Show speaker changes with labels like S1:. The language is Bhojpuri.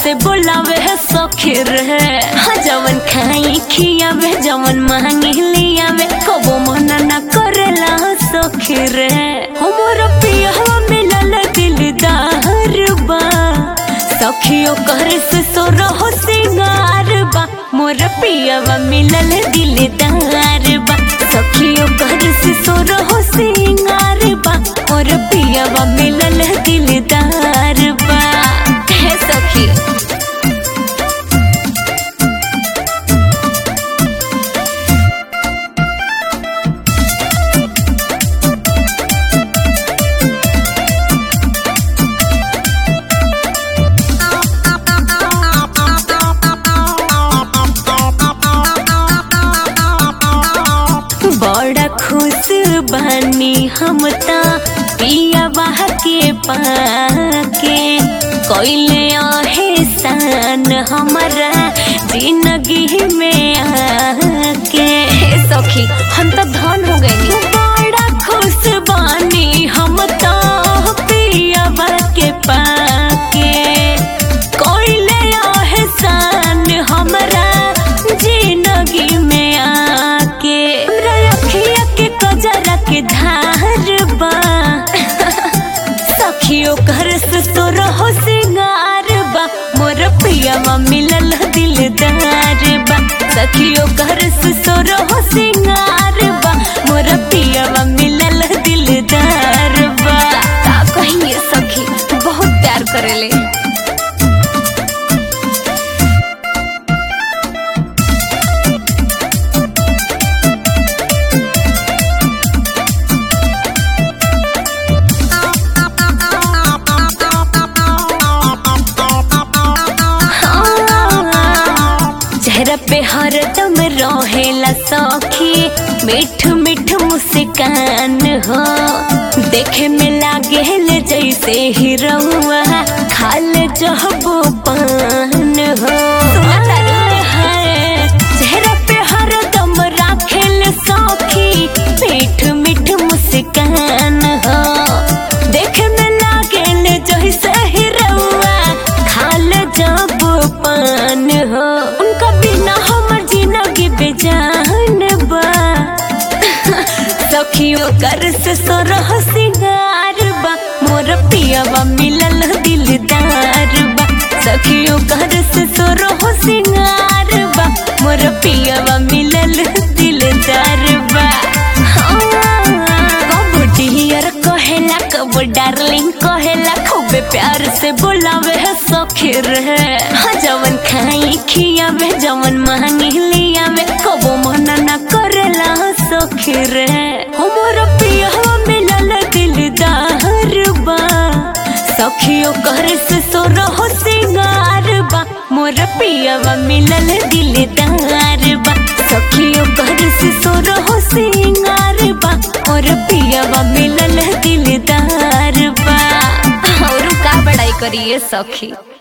S1: से बोलावे है सखी रे हाँ जवन खाई खियावे जवन मांगी लियावे कबो मना ना करेला सखी रे हमर पियवा मिलल दिलदार बा सखियो करे से सो रहो सिंगार बा मोर पियवा मिलल दिलदार बा सखियो करे से सो रहो सिंगार बा मोर पियवा मिलल दिलदार बा हे सखी बड़ा खुश बानी हम ता पिया बाह के पाके कोइले आहे सान हमारा जिंदगी में आके हे सखी हम तो धन हो गए बड़ा खुश बानी हम तो पिया बाह के पाके कोइले आहे सान हमारा जिंदगी में आके हमरा अखिया के कजरा के धार बा सखियो घर से तो रहो सिंगार बा मोर पियावा मिलल दिलदार बा सखियो घर से तो रहो सिंगार बा मोर पियावा मिलल दिलदार बा का कहिए सखी बहुत प्यार करेले चेहरा पे हरदम रहेला सखी मीठ मीठ मुस्कान हो देखे में लागे ले जैसे हीरोआ खाल जहबो पान हो है, चेहरा पे हरदम राखेल सखी मीठ मीठ मुस्कान हो देखे में लागे ले जैसे हीरोआ खाल जब पान हो उनका बिना हमर जिंदगी बेजान बा सखियो कर से सोरह सिंगार बा मोर पियावा मिलल दिलदार बा सखियो कर से सोरह सिंगार बा मोर पियावा मिलल दिलदार बा कब डियर कहेला कब डार्लिंग कहेला खूबे प्यार से बोलावे है सखी रे हाँ जवन खाई खियावे जवन मांगी लियावे कबो मना ना करेला सखी रे हमर पियवा मिलल दिलदार बा सखियो करे से सो रहो सिंगार बा मोर पियवा मिलल दिलदार बा सखियो करे से सो रहो सिंगार बा मोर पियवा मिलल दिलदार बा और का बड़ाई करिए सखी